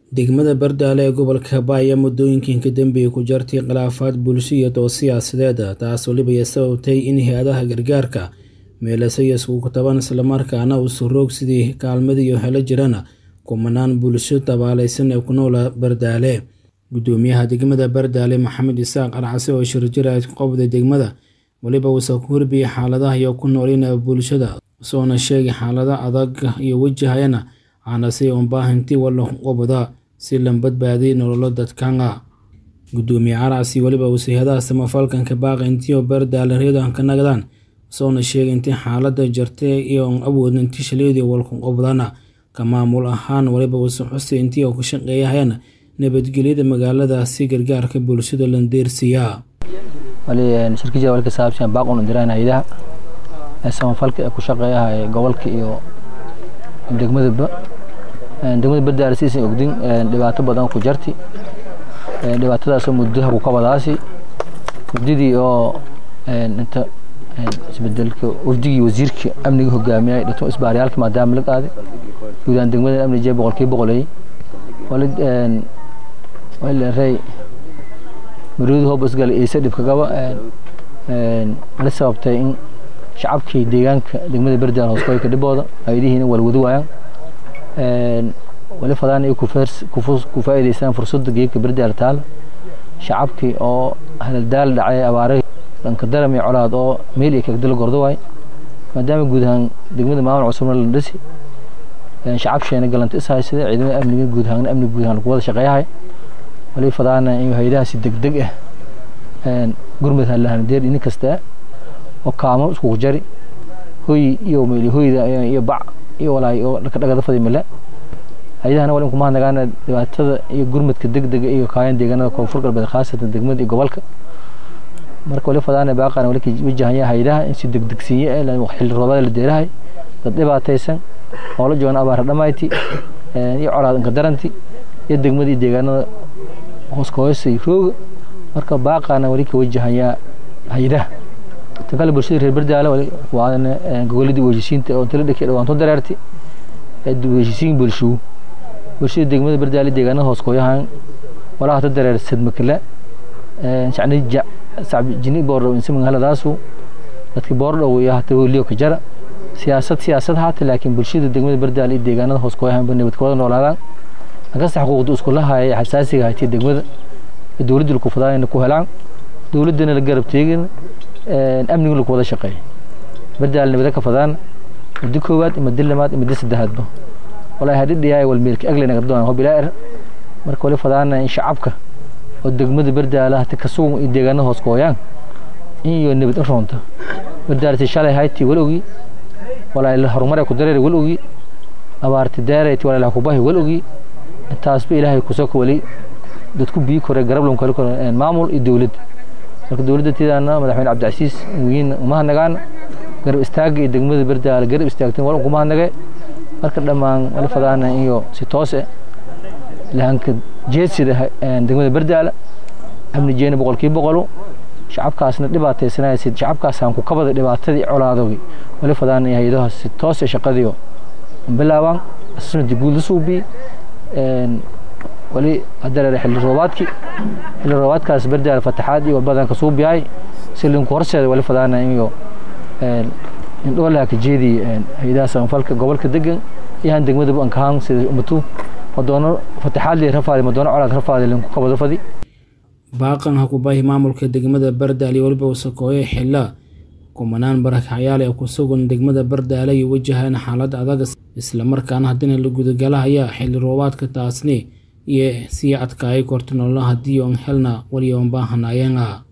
degmada bardaale ee gobolka Hirbaa ayaa muddooyinkii ka dambeeyay ku jartay khilaafaad bulsho iyo dood siyaasadeed taas waliba ay sababtay in hay-adaha gargaarka meelasay iskugu taban islamarkaana uu suroog sidii kaalmadii iyo helo jirana kumanaan bulsho tabaalaysan ee ku noola bardaale gudoomiyaha degmada bardaale maxamed isaaq arcase oo shirjira qobda degmada waliba uusa ku hurbiyey xaaladaha iyo ku noolina bulshada soona sheegay xaalada adag iyo wajahayana aanase unbaahintii wala qobda si la badbaadiy nololo dadkanga gudoomiye carcasi waliba uu sayhadaha samafalkanka baaqi intii oo bardaale reedan ka nagdaan soona sheegay intii xaalada jartay iyo on awoodna intii shaleedii walku qobdana ka maamul ahaan waliba uusa xusay intii oo ku shaqeeyahayana nabadgelyada magaaladaasi gargaarka bulshada landeersiyaa shirkijada walka saabsan baaq una diraan hayadaha ee samafalka ee ku shaqeeyaha ee gobolka iyo degmadaba degmada bardaale siisan ogdin dhibaato badan ku jarti dhibaatadaasoo muddaha ku kabadaasi muddadii oo inta isbedelka wafdigii wasiirka amniga hogaamiyay dhito isbaaryaalka maadaama la qaaday guudaan degmada amni jee boqolkiiba boqoleeyey rey maruudi hoobasgale iise dhibka gaba la sababtay in shacabkii deegaanka degmada bardaale hooskoyka dhibooda hayadihiina walwadi waayaan wali fadaan ay ku faa'iidaystaan fursadda geedka bardaale taala shacabkii oo haladaal dhacay abaare dhanka daram iyo colaad oo meel iyo kagdala gordo waay maadaama guud ahaan degmada maamul cusubna la dhisi shacab sheena galanta is haysada ciidamada amniga guud ahaan amniga guud ahaan lagu wada shaqeeyahay wali fadaana in hayadahaasi degdeg ah gurmud halahandeer inin kasta oo kaamo iskugu jari hoy iyo meel hoyda iyo bac iyo walaay oo dhagada fadi male hayadahana wali kuma hadnagaana dhibaatada iyo gurmudka degdega iyo kaayan deegaanada koonfur galbeed khaasatan degmada iyo gobolka marka wali fadaana baaqana wali wajahaya hayadaha in si degdegsiiye ee xilli roobada la deerahay dad dhibaataysan oo la joogan abaara dhamayti iyo colaad inka daranti iyo degmada iyo deegaanada hooskoosay rooga marka baaqana wali ka wajahayaa hayadaha tan kale bulshada reer bardaale waana gogoladii wejisiinta oo tala dhekay dhawaanto dareerti wejisiin bulshugu bulshada degmada bardaale deegaanada hooskooyahan walaa hata dareer sadmakala shacni jini boordhow insiman haladaasu dadki boordhow iyo hata holiyo ka jara siyaasad siyaasad haata laakiin bulshada degmada bardaale iyo deegaanada hooskooyahan nabadka wada noolaadaan ankasta xuquuqda iskulahaaya xasaasiga haytay degmada dowladda laku fadaanayna ku helaan dowladdana la garab teegin amniga laku wada shaqeeya bardaale nabada ka fadaan muddo koowaad iyo muddo lamaad iyo muddo saddexaadba walaahi hadhidhiyaay walmeelka aglayna gabdoon hob ilaa er marka wali fadaana in shacabka oo degmada bardaale hata ka sugan iyo deegaanada hoos kooyaan in iyo nabad in roonta bardaaleti shalay hayti wal ogi walaahi horumar ku dareer wal ogi abaarti daareyti walaahi kubahi wal ogi intaasba ilaahay kusoo wali dadku biyi kore garablan kale kore maamul iyo dowlad marka dowladda tidaana madaxweyne cabdicasiis wiin uma hanagaan garab istaaga iyo degmada bardaale garab istaagteen wal kuma hanage marka dhammaan wali fadaana iyo si toos ah lahanka jeedsida degmada bardaale amni jeena boqolkiiba boqolo shacabkaasna dhibaataysanaysa shacabkaasaan ku kabada dhibaatadii colaadogi wali fadaana iyo hay-adaha si toos ah shaqadiyo bilaabaan asasna diguud la suubi wali hadareer xilli roobaadki xilli roobaadkaas bardaale fataxaad iyo walbadan ka suubiyahay si linku horseeda wali fadaana iyo indhoolaha ka jeedi hay-adaha samafalka gobolka degan iyo han degmadaba ankahaan sida umatu madoono fataxaadli rafaadi madoono colaad rafaadi linku kabado fadi baaqan hakubahi maamulka degmada bardaale iyo waliba wasakooye xilla kumanaan barakacyaal ee ku sugan degmada bardaale iyo wajahaan xaalad adag islamarkaana haddina la gudagalahaya xilli roobaadka taasni iyo sii adkaayay korta nolola haddii on helna waliyoon baahanayenga